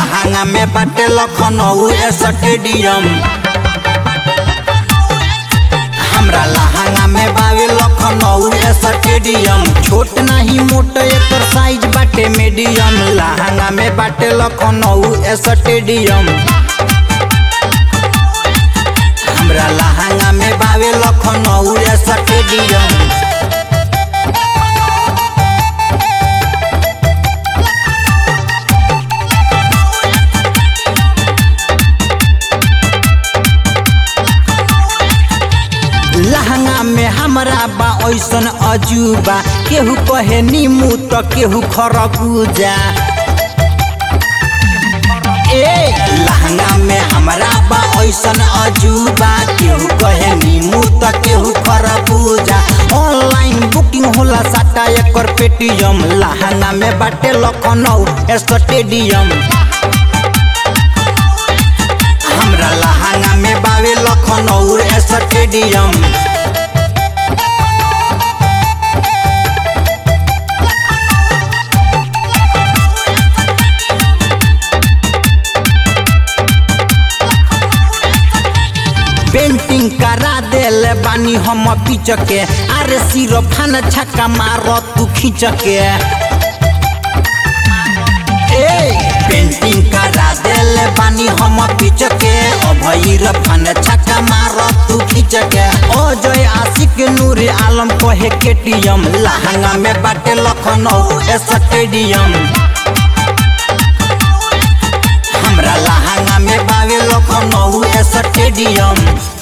लहंगा में बाटे लखनऊ स्टेडियम हमरा लहंगा में बावे लखनऊ स्टेडियम छोट नहीं मोट एकर साइज बाटे मीडियम लहंगा में बाटे लखनऊ स्टेडियम हमरा लहंगा में बावे लखनऊ स्टेडियम लहंगा में हमरा बा ऐसन अजूबा केहू कहे नीमू तो केहू खरबूजा ए लहंगा में हमरा बा ऐसन अजूबा केहू कहे नीमू तो केहू खरबूजा ऑनलाइन बुकिंग होला साटा एकर पेटीएम लहंगा में बाटे लखनऊ स्टेडियम हमरा लहंगा में बावे लखनऊ स्टेडियम पेंटिंग करा देले बानी हम पीच के अरे सिरो फान छक्का मार तू खींच के ए पेंटिंग करा देले बानी हम पीच के अभैर फान छक्का मार तू खींच के ओ जय आशिक नूर आलम कहे केटीएम लहंगा में बाटे लखनऊ स्टेडियम हमरा लहंगा में बावे लखनऊ स्टेडियम